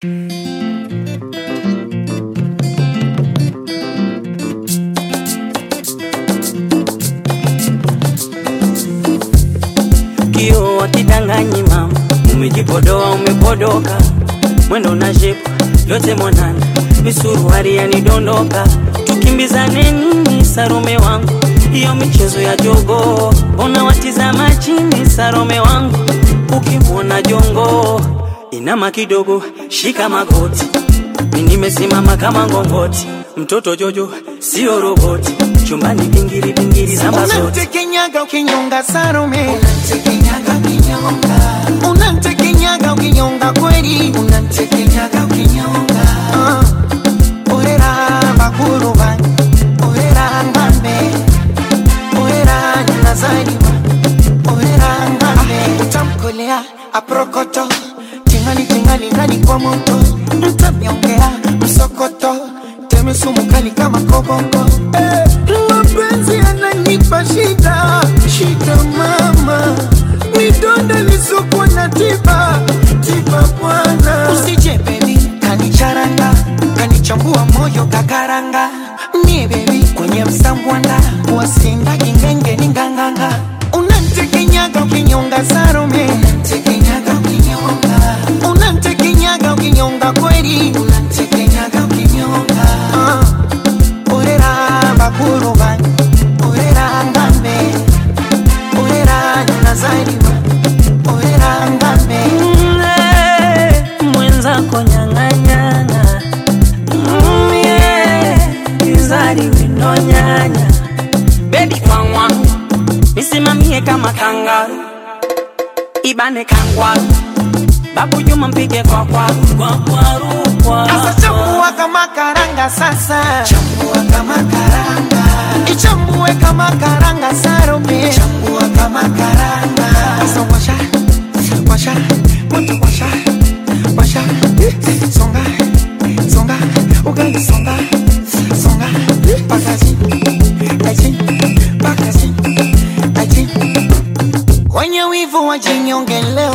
Kio wakidanganyi mama, umejipodoa umepodoka, mwendo na shepu yote mwanana, misuruari yanidondoka, tukimbizane nini Sarome wangu, hiyo michezo ya jogo, ona watizama chini Sarome wangu, ukimwona jongo inama kidogo, shika magoti, mi nimesimama kama ngongoti, mtoto Jojo sio roboti, chumbani pingiri pingiri zamba zote Unamtekenyaga ukinyonga Salome, Unamtekenyaga ukinyonga, unamtekenyaga ukinyonga kweli, unamtekenyaga ukinyonga, Ah, orera bakuru bange, orera ngambe, orera nazaliwa, orera ngambe, utamkolea aprokoto, tingali tingali ndani kwa moto, mtamyongea msokoto, teme sumu kali kama koboko, eh, mapenzi yananipa shida, shida mama, midonda lisokuwa na tiba, tiba bwana, usije baby kanicharanga kanichambua moyo kakaranga mie bebi kwenye msambwanda wasinda kingenge ni nganganga unantekenyaga ukinyonga sarome unamtekenyaga ukinyonga, unantekenyaga ukinyonga kweli unamtekenyaga ukinyonga, Ah, orera bakuru bange orera ngambe orera nazaliwa orera ngambe Mm, mwenzako nyang'anyana Mm, yeah, izari winonyanya bebi kwangwa nisimamie kama kangaru ibane kangwaru babu juma mpige kwa kwaru kwa kwaru kwa Sasa chambua kama karanga sasa chambua kama karanga, ichambue kama karanga sarome chambua kama karanga, Sasa washa washa moto washa washa songa songa ugali songa songa pakazi aji pakazi aji wenye wivu wajinyonge leo